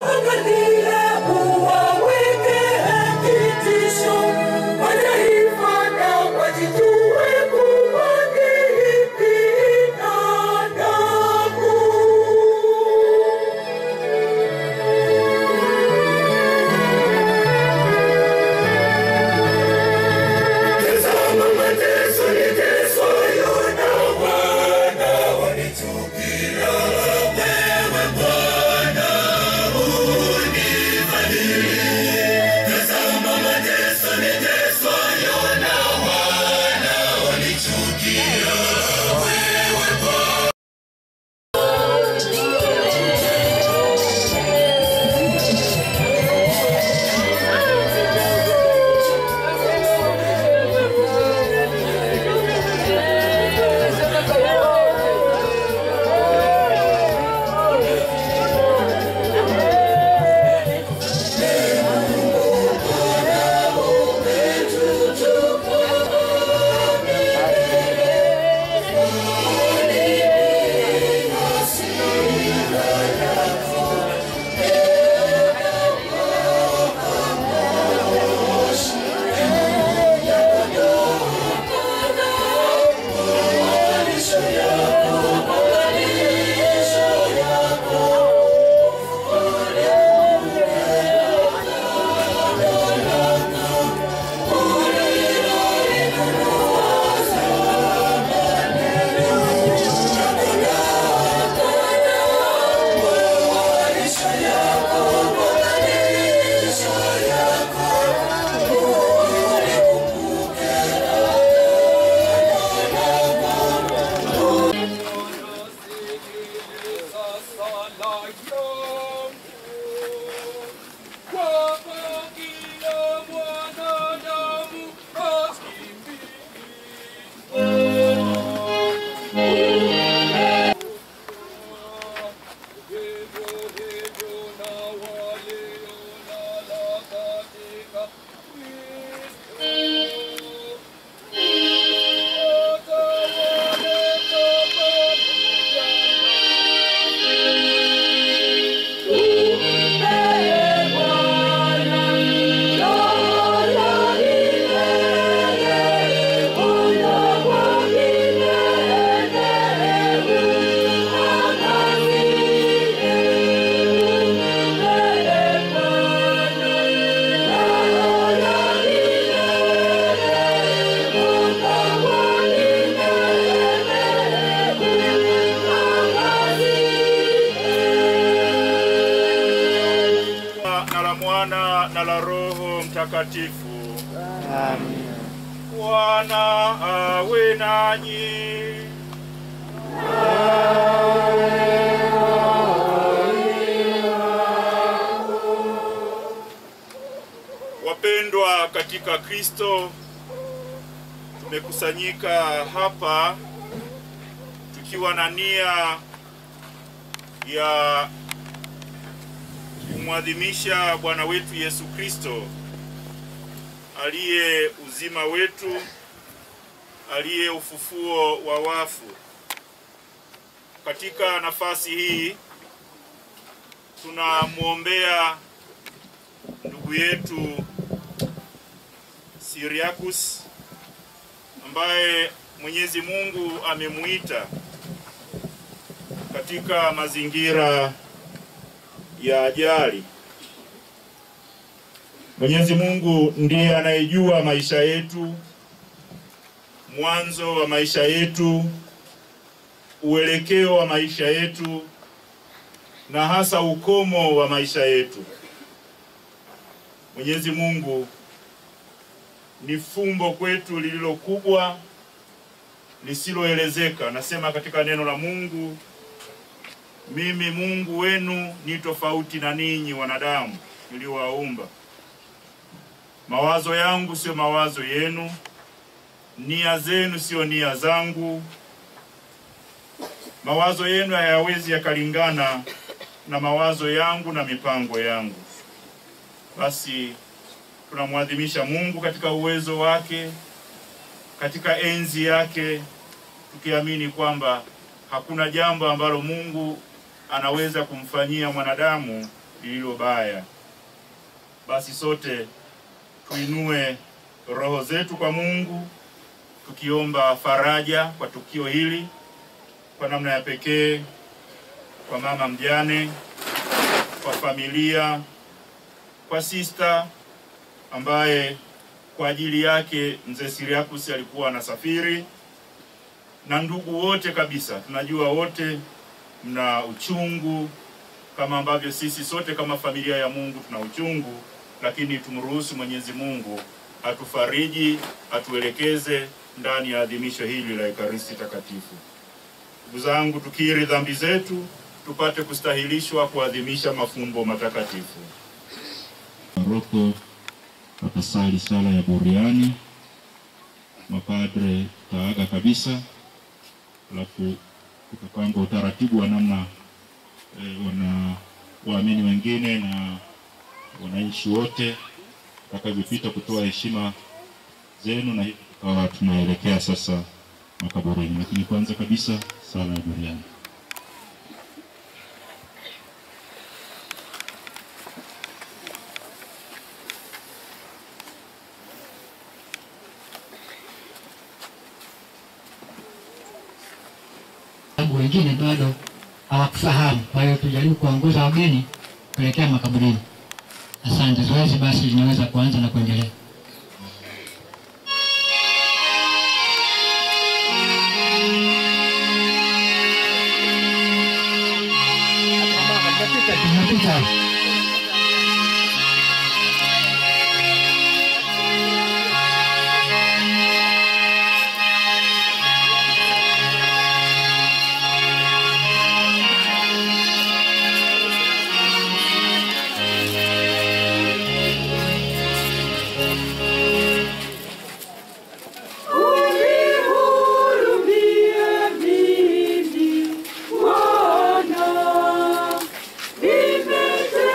na la Mwana na la Roho Mtakatifu. Bwana awe nanyi. Wapendwa katika Kristo, tumekusanyika hapa tukiwa na nia ya kumwadhimisha Bwana wetu Yesu Kristo aliye uzima wetu, aliye ufufuo wa wafu. Katika nafasi hii tunamwombea ndugu yetu Siriakus ambaye Mwenyezi Mungu amemuita katika mazingira ya ajali. Mwenyezi Mungu ndiye anayejua maisha yetu, mwanzo wa maisha yetu, uelekeo wa maisha yetu na hasa ukomo wa maisha yetu. Mwenyezi Mungu ni fumbo kwetu lililo kubwa lisiloelezeka. Nasema katika neno la Mungu, mimi Mungu wenu ni tofauti na ninyi wanadamu niliowaumba. Mawazo yangu sio mawazo yenu, nia zenu sio nia zangu. Mawazo yenu hayawezi yakalingana na mawazo yangu na mipango yangu. Basi tunamwadhimisha Mungu katika uwezo wake, katika enzi yake, tukiamini kwamba hakuna jambo ambalo Mungu anaweza kumfanyia mwanadamu lililo baya. Basi sote tuinue roho zetu kwa Mungu tukiomba faraja kwa tukio hili, kwa namna ya pekee kwa mama mjane, kwa familia, kwa sista ambaye kwa ajili yake mzee Siriakus alikuwa anasafiri na ndugu wote kabisa. Tunajua wote mna uchungu kama ambavyo sisi sote kama familia ya Mungu tuna uchungu, lakini tumruhusu Mwenyezi Mungu atufariji, atuelekeze ndani ya adhimisho hili la Ekaristi Takatifu. Ndugu zangu, tukiri dhambi zetu tupate kustahilishwa kuadhimisha mafumbo matakatifu. Paroko watasali sala ya buriani, mapadre taaga kabisa, alafu tukapanga utaratibu wa namna e, wana waamini wengine na wananchi wote watakavyopita kutoa heshima zenu, na hivi tukawa tunaelekea sasa makaburini, lakini kwanza kabisa sala ya buriani. sababu wengine bado hawakufahamu. Kwa hiyo tujaribu kuongoza wageni kuelekea makaburini. Asante. Zoezi basi linaweza kuanza na kuendelea. Tunapita. Unihurumie mimi Bwana, nimetenda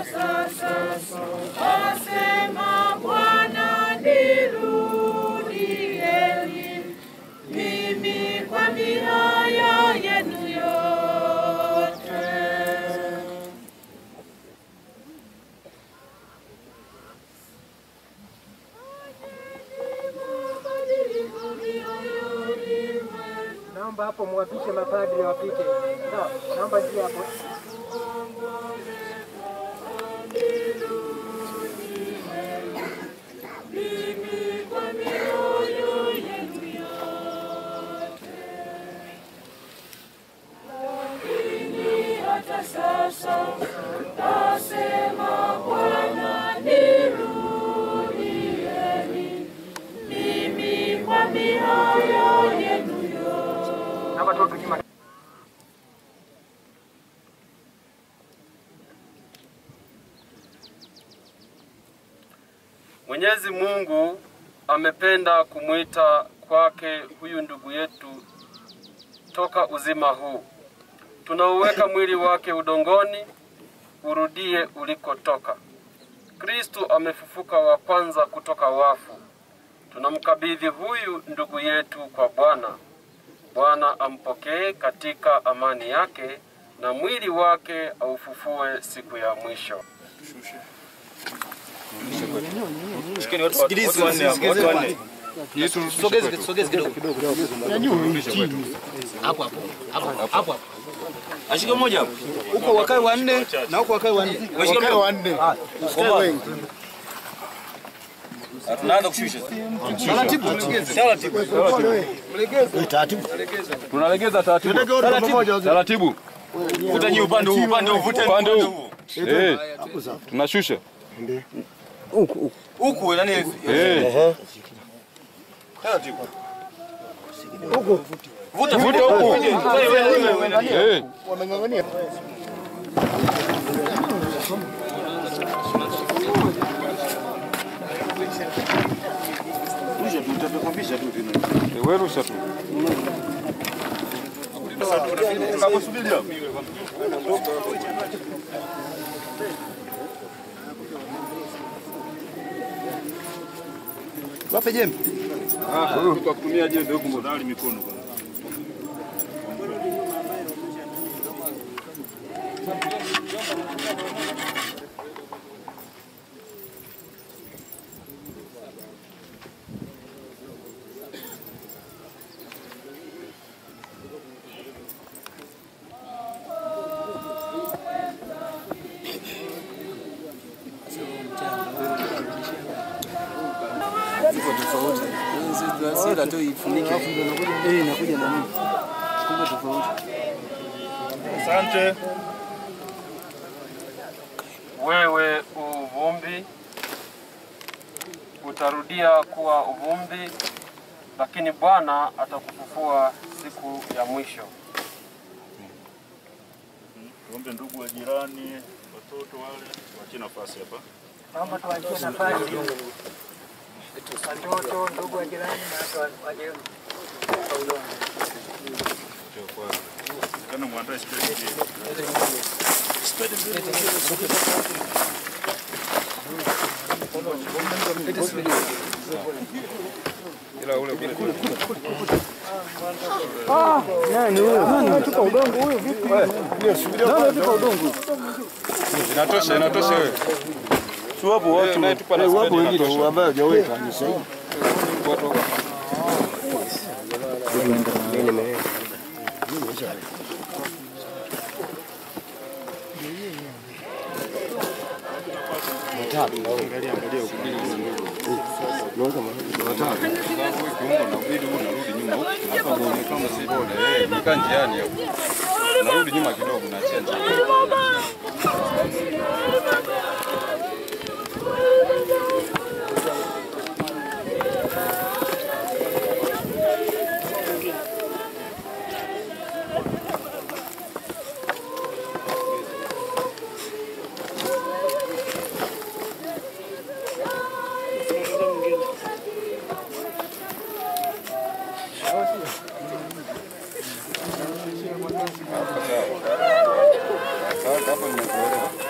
sasa asema Bwana, nirudieni mimi kwa mioyo yenu yote. Naomba hapo mwapishe mapadri wapite. Sawa, naomba njia hapo. hata sasa asema Bwana, nirudieni mimi kwa mioyo yenu yote. Naomba tu nyuma. Mwenyezi Mungu amependa kumwita kwake huyu ndugu yetu toka uzima huu. Tunauweka mwili wake udongoni, urudie ulikotoka. Kristu amefufuka wa kwanza kutoka wafu. Tunamkabidhi huyu ndugu yetu kwa Bwana. Bwana ampokee katika amani yake na mwili wake aufufue siku ya mwisho. Ashike moja hapo. Huko wakae wanne na huko wakae wanne. Washike wanne. wengi. Tunaanza kushusha. Taratibu. Taratibu. Taratibu. Tunalegeza taratibu. Taratibu. Taratibu. Vuta nyi upande huu, upande huu, vuta upande huu. Eh. Tunashusha. Huku huku yani eh. Taratibu. Huku. Vuta vuta huku. Eh. Wameng'ang'ania. Rusha tu, utapekwambisha tu tena. Wewe rusha tu. Kakusubiri hapo. Wape jembe. Ah, kwa kutumia jembe huko mbona mikono kwanza. Ziko tofauti. Sila tu ifunike. Eh, inakuja na nini? Kumbe tofauti. Asante. Wewe uvumbi, utarudia kuwa uvumbi, lakini Bwana atakufufua siku ya mwisho. Tuombe ndugu wa jirani, watoto wale, waachie nafasi hapa. Naomba tuachie nafasi. Watoto, ndugu wa jirani na watu wa jirani. Kana mwandae spedi. Nani huyo? Nani anatupa udongo huyo vipi? Nani anatupa udongo? Inatosha, inatosha wewe. Si wapo watu. naye tupa na Eh, wapo spedi wengine inatosha. ambao hajaweka ni sahihi. Watu Nika njiani hapo. Narudi nyuma kidogo naachia njia. Hapo nimekuelewa.